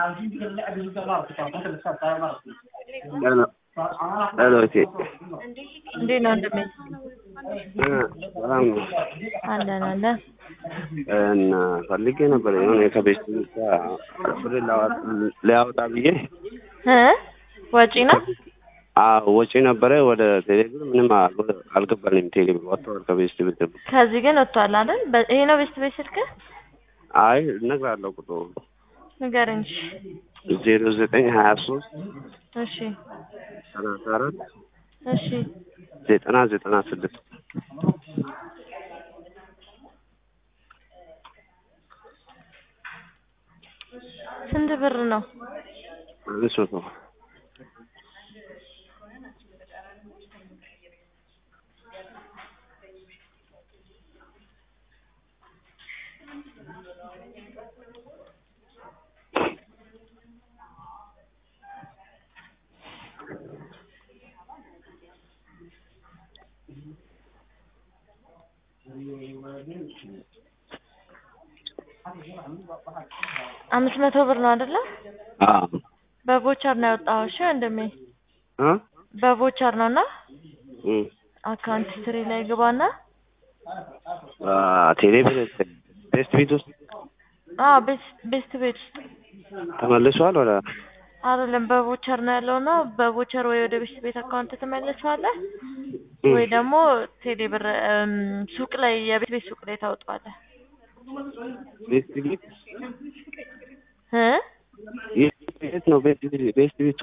ሄሎ ሄሎ እቴ እንዴት ነው ወንድሜ? እ ሰላም ነው አለን አለ እና ፈልጌ ነበር የሆነ ከቤት ብር ሊያወጣ ብዬ እ ወጪ ነው አዎ ወጪ ነበረ ወደ ቴሌብር ምንም አል- አልገባልኝም ቴሌብር ወጥተዋል ከቤት ብር ከዚህ ግን ወጥቷል አይደል? በ- ይሄ ነው ቤስት ቤት ስልክ አይ እነግርሃለሁ ቁጥሩ ንገረኝ። እሺ ዜሮ ዘጠኝ ሀያ ሶስት እሺ ሰላሳ አራት እሺ ዘጠና ዘጠና ስድስት ስንት ብር ነው? አምስት መቶ አምስት መቶ ብር ነው አይደለ? አዎ በቮቸር ነው ያወጣው። እሺ ወንድሜ እ በቮቸር ነው እና እ አካውንት ሂስትሪ ላይ ግባና አ ቴሌብር ቤስት ቤት ውስጥ አዎ ቤስት ቤስት ቤት ውስጥ ተመልሷል ወደ አይደለም በቮቸር ነው ያለው እና በቮቸር ወይ ወደ ቤስት ቤት አካውንት ትመልሰዋለህ እ ወይ ደግሞ ቴሌ ብር እም፣ ሱቅ ላይ የቤት ቤት ሱቅ ላይ ታወጣዋለህ ቤስት ቤት እ የት ነው ቤስት ቤት ቤስት ቤቱ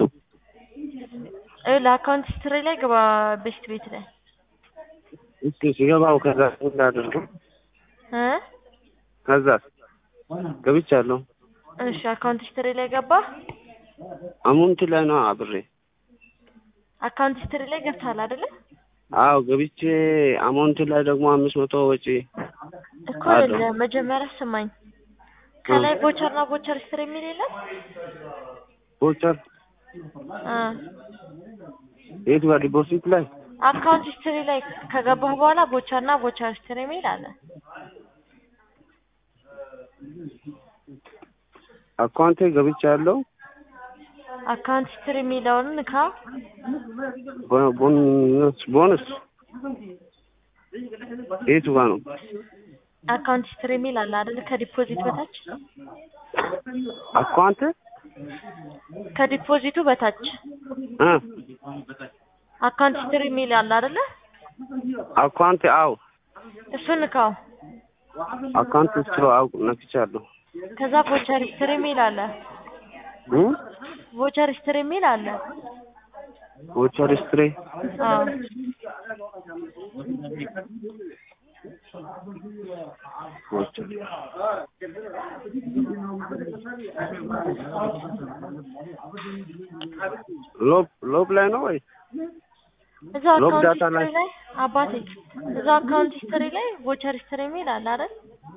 ለአካውንት ሂስትሪ ላይ ግባ ቤስት ቤት ላይ እስኪ ሲገባው ከዛ እንዳደርገው እ ከዛ ገብቻለሁ እሺ አካውንት ሂስትሪ ላይ ገባ አሙንት ላይ ነው አብሬ አካውንት ሂስትሪ ላይ ገብተሃል አይደለ አዎ ገብቼ አማውንት ላይ ደግሞ አምስት መቶ ወጪ እኮ አለው። አይደለም መጀመሪያ ስማኝ ከላይ ቮቸር እና ቮቸር ሂስትሪ የሚል የለም ቮቸር እ የት ጋር ዲፖዚት ላይ አካውንት ሂስትሪ ላይ ከገባህ በኋላ ቮቸር እና ቮቸር ሂስትሪ የሚል አለ አካውንቴ ገብቻለሁ አካውንት ሂስትሪ የሚለውን ንካ ቦ- ቦነስ ቦነስ የቱ ጋር ነው አካውንት ሂስትሪ የሚል አለ አይደል ከዲፖዚት በታች አካውንት ከዲፖዚቱ በታች እ አካውንት ሂስትሪ የሚል አለ አይደለ አካውንት አው እሱን ንካው አካውንት ውስጥ አው ነክቻለሁ ከዛ ቮቸር ሂስትሪ የሚል አለ እ ቮቸር ሂስትሪ የሚል አለ ቮቸር ሂስትሪ አዎ ቮቸር ሎብ ሎብ ላይ ነው ወይ እዛ ሎግ አካውንት ዳታ ሂስትሪ ላይ ላይ አባቴ እዛ አካውንት ሂስትሪ ላይ ቮቸር ሂስትሪ የሚል አለ አይደል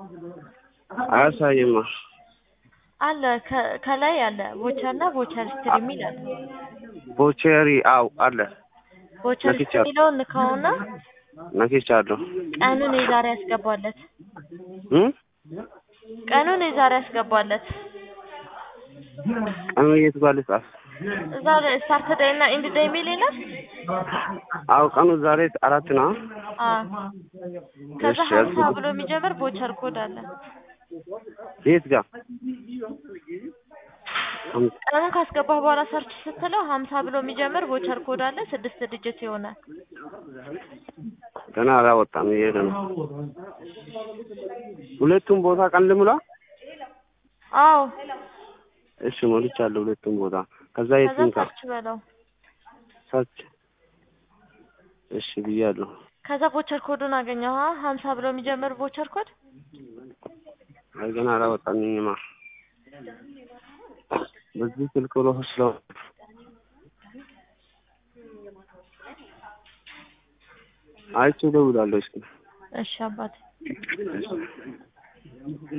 አያሳይማ አለ ከ- ከላይ አለ ቮቸር እና ቮቸር ሂስትሪ የሚል አለ ቮቸሪ አው አለ ቮቸር ሂስትሪ ነክቻለሁ። የሚለውን ንካውና ነክቻለሁ ቀኑን የዛሬ ያስገባለት እ ቀኑን የዛሬ ያስገባለት ቀኑ የት ጋር ልጻፍ እዛ ላይ ስታርት ዴይ እና ኢንድ ዴይ የሚል የለም አው ቀኑ ዛሬ አራት ነው አዎ ከዛ እሺ፣ ሀምሳ ያልኩት- ብሎ የሚጀምር ቮቸር ኮድ አለ የት ጋር ቀኑን ካስገባህ በኋላ ሰርች ስትለው ሀምሳ ብሎ የሚጀምር ቮቸር ኮድ አለ ስድስት ዲጂት ይሆናል ገና አላወጣም እየሄደ ነው ሁለቱም ቦታ ቀን ልሙላ አዎ እሺ ሞልቻለሁ ሁለቱም ቦታ ከዛ ከዛ የቱን ጋር ሰርች በለው ሰርች እሺ ብያለሁ ከዛ ቮቸር ኮዱን አገኘው ሀምሳ ብሎ የሚጀምር ቮቸር ኮድ አይ ገና አላወጣልኝማ በዚህ ስልክ ብሎ ስለው አይቼ እደውላለሁ እስኪ እሺ አባቴ